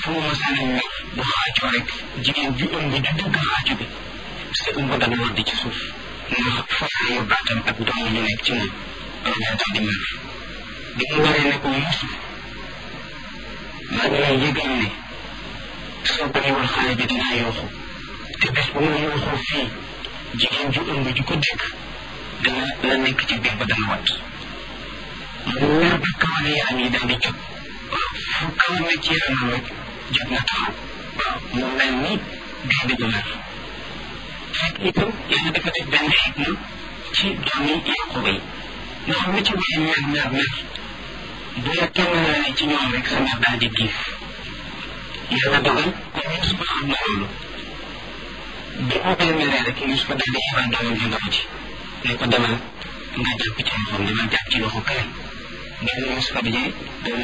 fu mu mosaan a mer bu xaacoo rek jigéen ju ëmb ju dëgg xaacu bi sa ëmb dana wadd ci suuf ndax foofu yu baatam ak doom ñu nekk ci moom loolu daal di mer bi mu waree ne ko Yuusuf maa ngi lay yëgal ne soo bàyyiwul xale bi dinaa yooxu te bés bu ma yooxoo fii jigéen ju ëmb ju ko dégg dana la nekk ci biir ba dana wat mu mer ba kawale yaram yi daal di jóg waaw fu kawal ne ci yaramam rek jóg na taxaw waaw mu mel ni gaynde gu mer fekk itam yàlla dafa def benn xikma ci doomi Yaquba yi nga xam ne ci waaye mer mer mer bu la kenn laalee ci ñoom rek sa mer daal di giif yàlla dogal comme Yusufa xam na loolu bi mu koy meree rek Yusufa daal di yebal doomam ju ndaw ji ne ko demal nga jàpp ci loxoom demal jàpp ci loxo kay doomu Yusufa bi